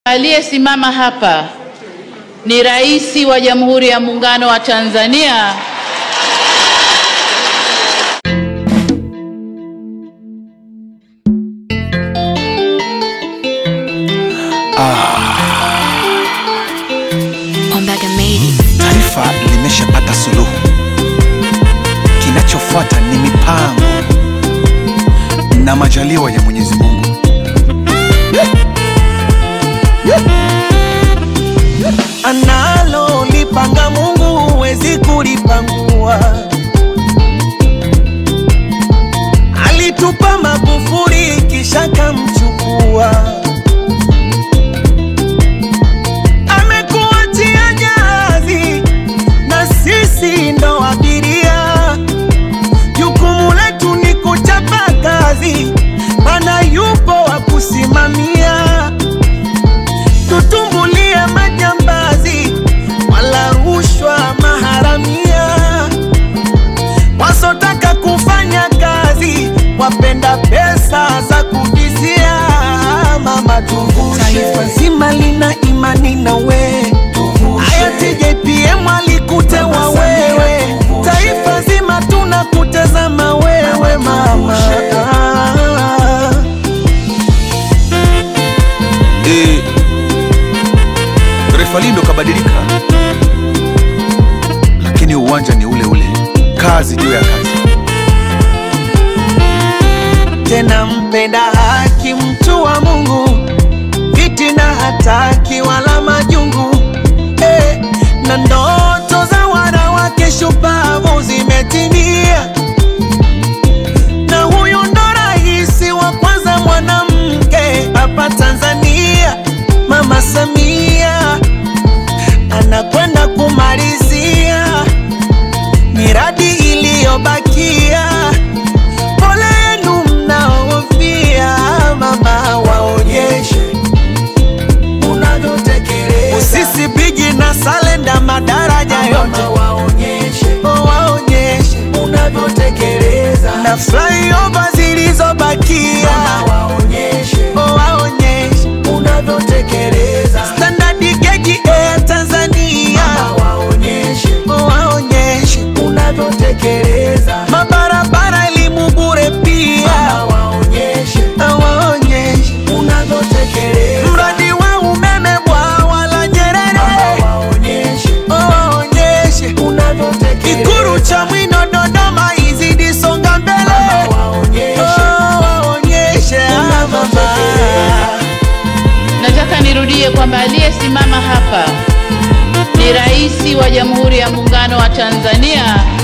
Aliyesimama hapa ni Rais wa Jamhuri ya Muungano wa Tanzania Ombaga made it. Taifa limeshapata suluhu, kinachofuata ni mipango na majaliwa ya Mwenyezi Mungu. analo lipanga Mungu huwezi kulipangua. Alitupa Magufuli kisha kamchukua, amekuachia jahazi na sisi ndo abiria. Jukumu letu ni kuchapa kazi, mana yupo wa kusimamia tutumbulie majambazi wala rushwa maharamia, wasotaka kufanya kazi wapenda pesa za kuvizia. Mama tuvushe, taifa zima lina imani na we. Hayati JPM alikutewa wewe, taifa zima tunakutazama wewe mama. E, refa lindo kabadilika, lakini uwanja ni ule ule, kazi juu ya kazi. tena mpenda haki, mtu wa Mungu, fitina hataki wala majungu eh, na ndoto za wanawake shupavu zimetimia, na huyu ndo rais wa kwanza mwanamke hapa Tanzania, Mama Samia anakwenda kumalizia miradi iliyobakia pole yenu mnaofia, mama, waonyeshe unavyotekeleza. Usisi bigi na salenda madaraja yote waonyeshe, waonyeshe unavyotekeleza, na flyover zilizobakia waonyeshe, waonyeshe unavyotekeleza. Standard gauge Air Tanzania waonyeshe, waonyeshe unavyotekeleza. Mabarabara elimu bure pia waonyeshe, waonyeshe unavyotekeleza. Mradi wa umeme bwawa la Nyerere waonyeshe, waonyeshe unavyotekeleza. Ikuru cha Mwino Dodoma izidi songa mbele waonyeshe, waonyeshe mama. Nataka nirudie kwamba aliyesimama hapa ni Rais wa Jamhuri ya Muungano wa Tanzania